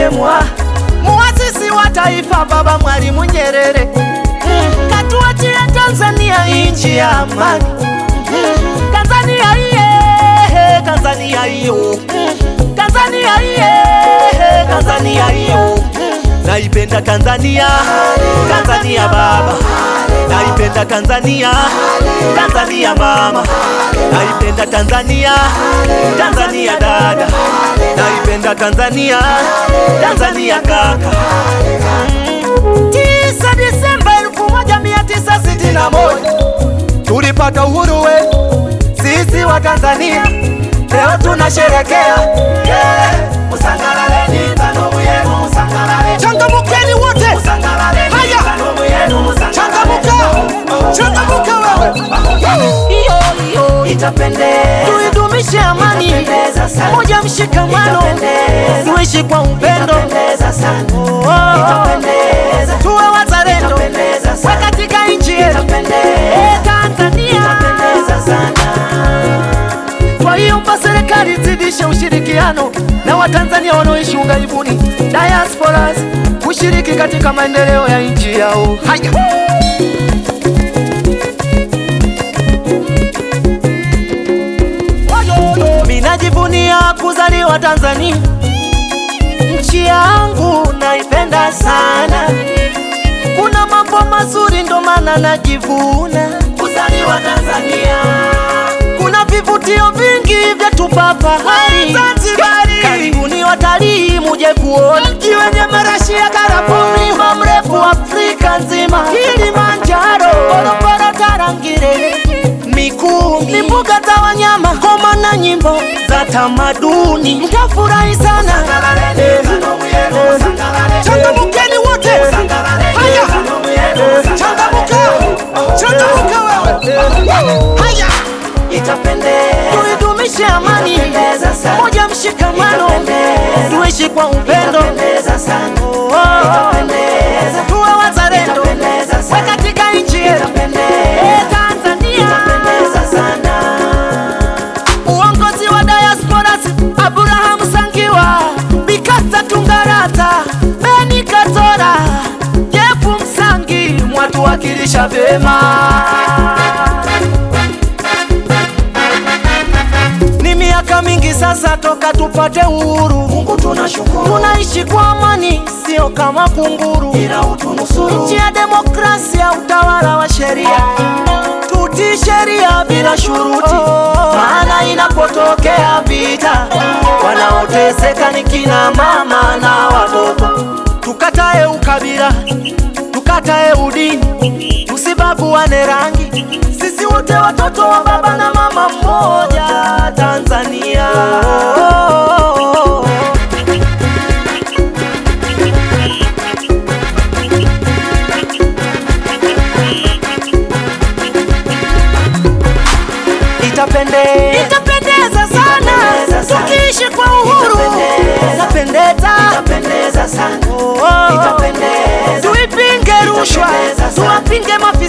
marehemu muasisi wa taifa Baba Mwalimu Nyerere katuachia Tanzania nchi ya amani. Tanzania iye, Tanzania iyo, Tanzania iye, Tanzania iyo. Naipenda Tanzania, Tanzania baba, naipenda Tanzania, Tanzania mama, naipenda Tanzania, Tanzania dada, naipenda Tanzania, Tanzania kaka. Tisa Disemba elfu moja mia tisa sitini na moja tulipata uhuru wetu sisi wa Tanzania, leo tunasherekea yeah. Usangalaleni tanomu yenu, usangalale. Changamukeni wote, Usangalaleni haya tanomu yenu, usangalale. changamuka, changamuka wewe. Iyo, iyo. Itapendeza. Tuidumishe amani, Itapendeza sana. moja mshikamano, Itapendeza. tuishi kwa upendo, Itapendeza sana. Oh. Itapendeza. tuwe wazalendo Itapendeza wa sana. katika nchi yetu Itapendeza. Eh, Tanzania. Itapendeza sana. Kwa hiyo mpa serikali zidishe ushirikiano na Watanzania wanaoishi ughaibuni diasporas kushiriki katika maendeleo ya nchi yao. Haya. Minajivunia kuzaliwa Tanzania, nchi yangu naipenda sana. Kuna mambo mazuri ndo maana najivuna Kuzaliwa Tanzania. kuna vivutio vingi vya tupa fahari Zanzibari. Karibuni watalii muje kuona mji wenye marashi ya karafuu, mlima mrefu Afrika nzima, Kilimanjaro, Ngorongoro, Tarangire, Mikumi, ni mbuga za wanyama, ngoma na nyimbo za tamaduni, mtafurahi sana. Usangalaleni tanomu yenu, usangalale. Changamukeni wote, Usangalaleni haya, tanomu yenu, usangalale. changamuka, changamuka wewe, haya. Itapendeza. tuidumishe amani, Itapendeza sana. moja mshikamano, Itapendeza. tuishi kwa upendo, Itapendeza sana. Oh, Itapendeza. tuwe wazalendo Itapendeza wa sana. katika nchi yetu Itapendeza. Eh, Tanzania. Itapendeza sana. Uongozi wa diasporas Abraham Sangiwa, Bikata Tungarata, Beni Katora, Jefu Msangi mwatuwakilisha vyema. Ni miaka mingi sasa toka tupate uhuru, Mungu tunashukuru. tunaishi kwa amani, sio kama kunguru. Ila utunusuru. Nchi ya demokrasia, utawala wa sheria, tutii sheria bila shuruti, maana inapotokea vita, wanaoteseka ni kina mama na watoto. Tukatae ukabila, tukatae udini, tusibaguane rangi, sisi wote watoto wa baba na mama mmoja, Tanzania. Itapendeza, itapendeza sana Itapendeza sana. tukiishi kwa uhuru, Itapendeza. itapendeza, Itapendeza sana. Oh, oh. Itapendeza. tuipinge rushwa, Itapendeza sana. tuwapinge